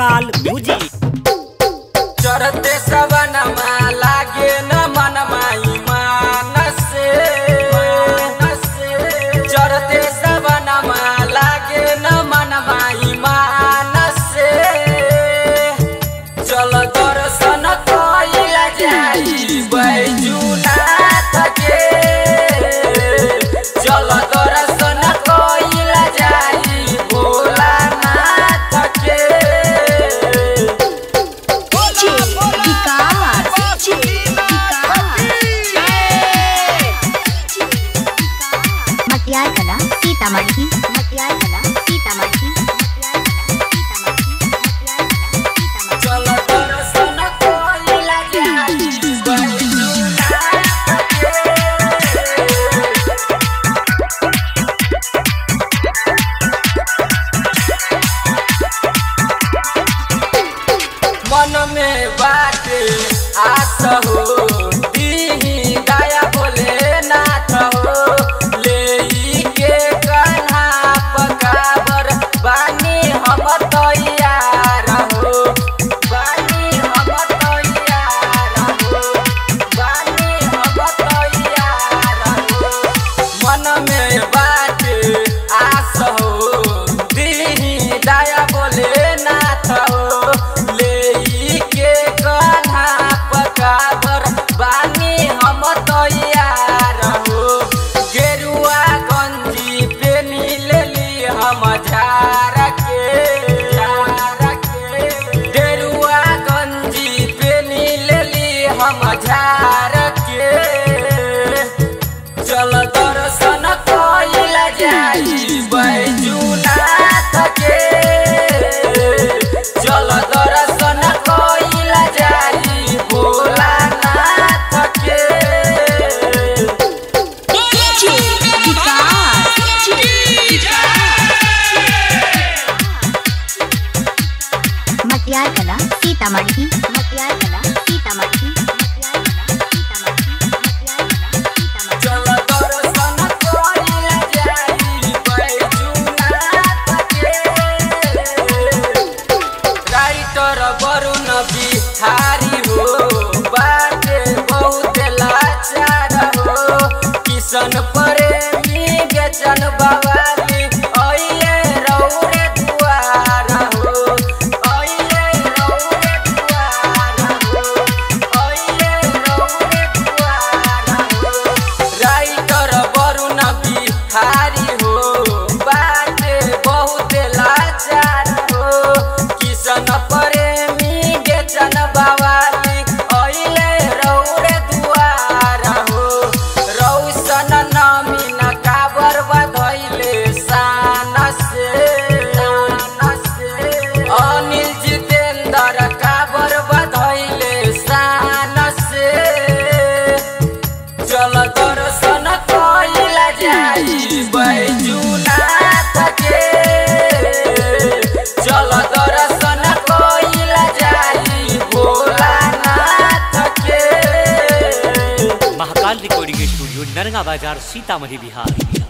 Mahakal music चढ़ते सवनमा लागे न मनमा ईमान से चढ़ते सवनमा लागे न मनमा ईमान से चल दर्शन कइला जाई बैजुनाथ के चल दर्शन कइला जाई भोलानाथ के DJ विकास मटियार कला सीतामढ़ी मटियार कला सीतामढ़ी मटियार कला सीतामढ़ी मटियार कला सीतामढ़ी चल दर्शन कइला जाई बैजुनाथ के मन में बाटे आस हो दीही दया बोले नाथ हो ले के कान्हा पकाबर बानी हम तैयार हो बानी हम तैयार हो बानी हम तैयार हो मन में बाटे आस हो दीही दया बोले नाथ हो ले के कान्हा पकाबर बानी हम तैयार हो गेरुआ गंजी पेनी लेली हम झार के झार के गेरुआ गंजी पेनी लेली हम झार के चल दर्शन कइला जाई बैजुनाथ के चल दर्शन कइला जाई भोलानाथ के DJ विकास मटियार कला सीतामढ़ी मटियार कला सीतामढ़ी मटियार कला सीतामढ़ी मटियार कला सीतामढ़ी चल दर्शन कइला जाई बैजुनाथ के राइटर वरुण बिहारी हो बाटे बहुत लाचार हो किशन प्रेमी बेचन बवाली अइले रौरे दुआर हो अइले रौरे दुआर हो अइले रौरे दुआर हो राइटर वरुण बिहारी हो बाटे बहुत लाचार हो किशन प्रेमी बेचन बवाली अइले रौरे दुआर हो रौशन नमीन काबर बधैले शान से अनिल जितेन्द्र काबर बधैले शान से चल दर्शन कइला जाई बैजुनाथ के चल दर्शन कइला जाई भोलानाथ के महाकाल रिकॉर्डिंग स्टूडियो नरगा बाजार सीतामढ़ी बिहार